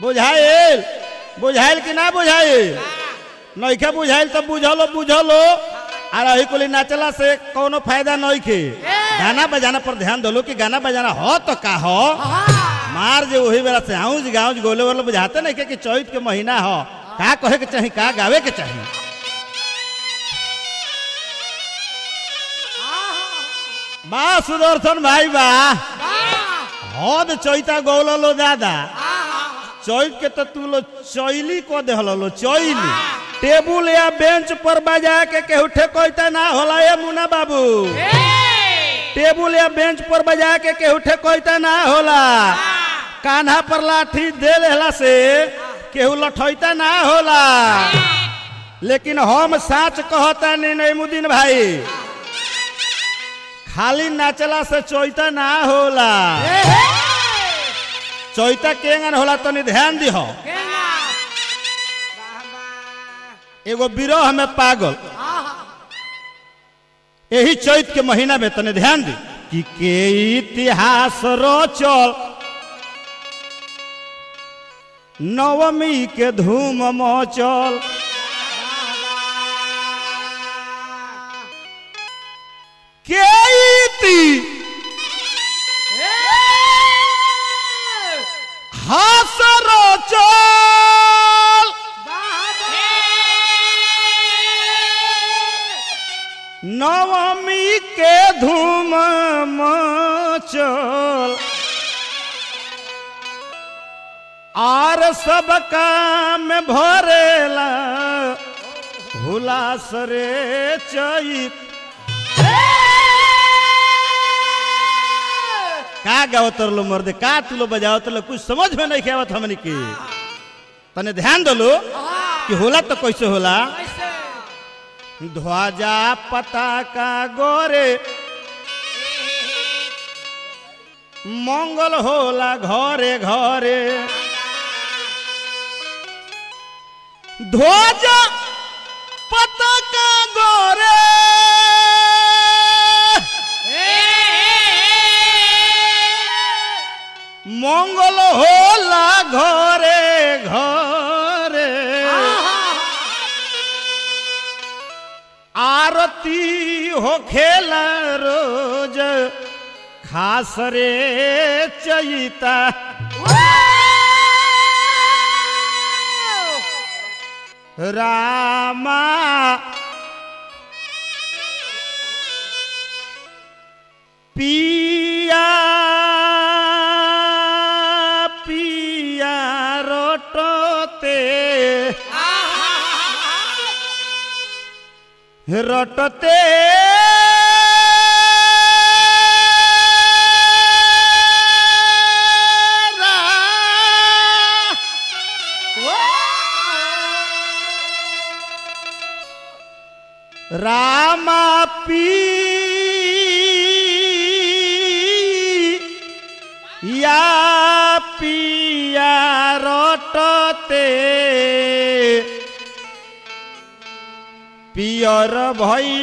बुझाइल बुझाइल कि ना बुझाइल नइखे बुझाइल तो बुझलो बुझलो आ रही कुली नाचला से कोनो फायदा नइखे गाना बजाना पर ध्यान दलो कि गाना बजाना हो तो का हो मार जे वही बेला से आऊज गाऊज गोले वोले बुझाते नहीं के कि चैत के महीना हो का कहे के चाही का गावे के चाही बा सुदर्शन भाई बा हद चैता गौल लो दादा चैत के तो तू लो चैली को दे लो चैली टेबुल या बेंच पर बजा के केहू ठेकोइता ना होला ए मुना बाबू टेबुल या बेंच पर बजा के केहू ठेकोइता ना होला कान्हा पर लाठी दे लेला से केहू लठैता ना होला लेकिन हम साच कहता नहीं नईमुद्दीन भाई खाली नाचला से चैता ना होला चैता केंगन होला तनी ध्यान दिहो एगो बिरह में पागल यही चैत के महीना में तने ध्यान दी कि के इतिहास रोचल नवमी के धूम मचल के इति हास रोचल नवमी के धूम मचल आर सब काम भरेला हुलास रे चैत का गावत लो मर्दे का तू लो बजावत लो कुछ समझ में नहीं आवत हमनी के तने ध्यान दलो कि होला तो कैसे होला ध्वजा पताका गोरे मंगल होला घरे घरे ध्वजा पताका गोरे मंगल होला घरे घरे आरती हो खेला रोज खास रे चैता रामा पिया पिया रोटते रटते रामा पी या पिया रटते पियर भई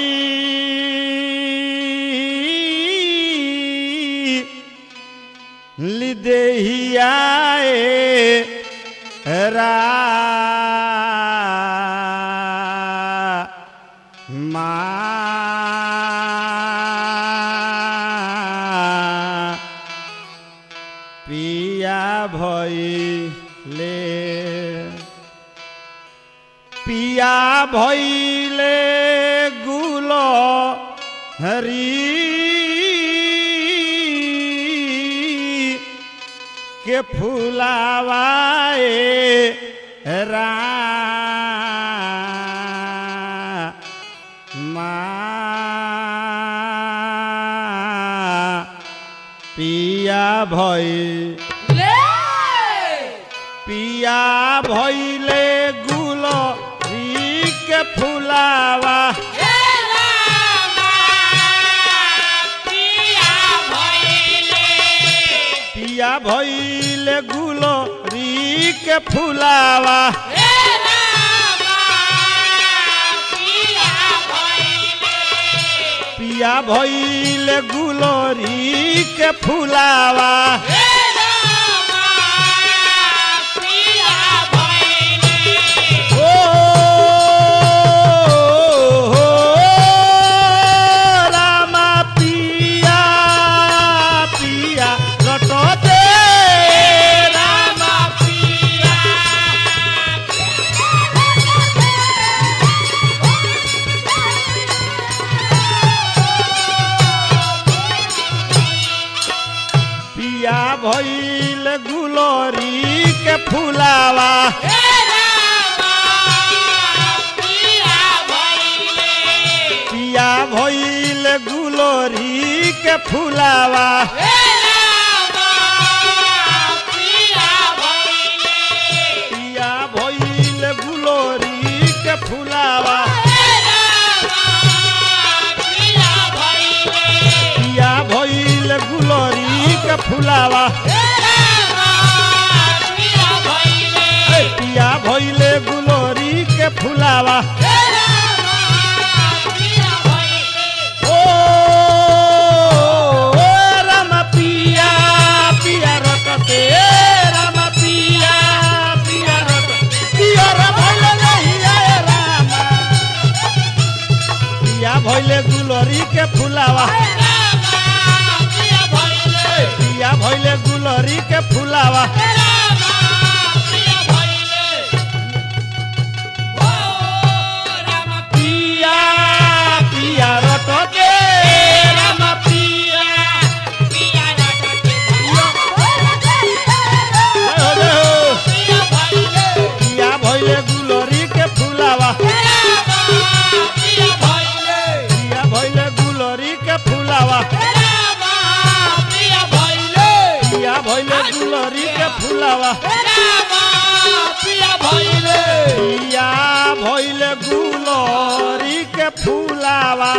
लिदेहियाए रा मा पिया भइले पिया भइले गुल हरी के फुलावाए रा पिया भई पिया भइले गुल के फुलावा पिया भइले गुल के फुलावा पिया भइले गुलरी के फुलावा पिया फुलावा पिया भइल गुलोरी के फुलावा पिया भइल गुलोरी के फुलावा पिया भइल गुलोरी के फुलावा ए, पिया भइल गुलोरी के फुलावा ओ ओ, राम पिया पिया रटते राम पिया पिया रट पिया रे भइल नहिया ए राम पिया भइल गुलोरी के फुलावा पिया भइल गुलोरी के फुलावा पिया पिया रटते राम पिया जय हो जय हो पिया भइल गुलोरी के फुलावा पिया भइल गुलोरी के फुलावा पिया भइल गुलोरी के फुलावा पिया भइल गुलोरी के फुलावा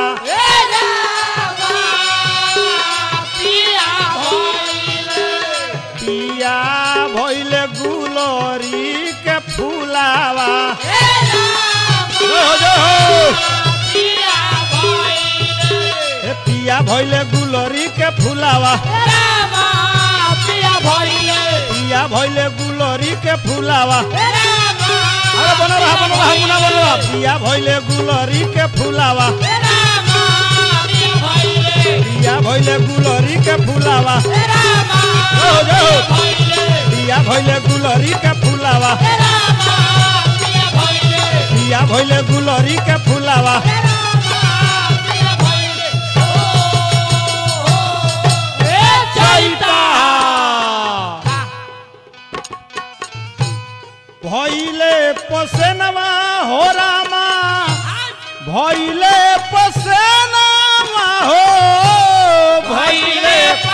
पिया भइल गुलोरी के फुलावा जय हो जय हो ए पिया भइल गुलोरी के फुलावा पिया भइल गुलोरी के फुलावा अरे बना रहा बना रहा मुना बना रहा पिया भइल गुलोरी के फुलावा पिया भइल गुलोरी के फुलावा जय हो जय हो पिया भइल गुलोरी के फुलावा पिया भइल गुलोरी के फुलावा चैता भइले पसेनवा हो रामा भइले पसेनवा हो भइले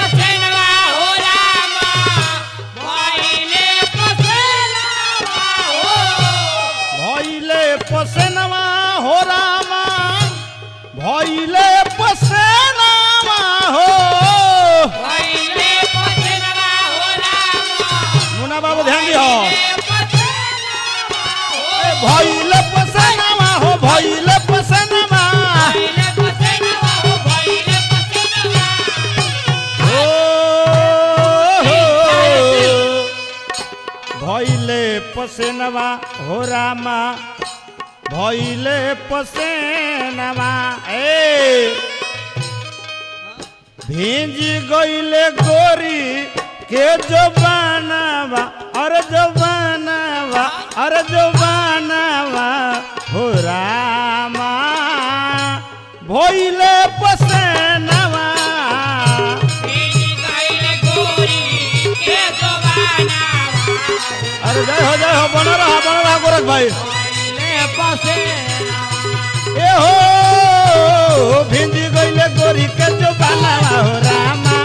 भइले पसेनवा हो रामा भइले पसेनवा हो मुना बाबू ध्यान दिहो ए, भइले पसेनवा हो भइले पसेनवा हो हो भइले पसेनवा हो रामा भइले पसेनवा ए भींज गइले गोरी के जबानवा अरे जबानवा अरे जबानवा हो रामा भइले पसेनवा अरे जय हो जय हो बना रहा बना रहा गोरख भाई ए हो भिंजी गइले गोरी के जबानवा हो रामा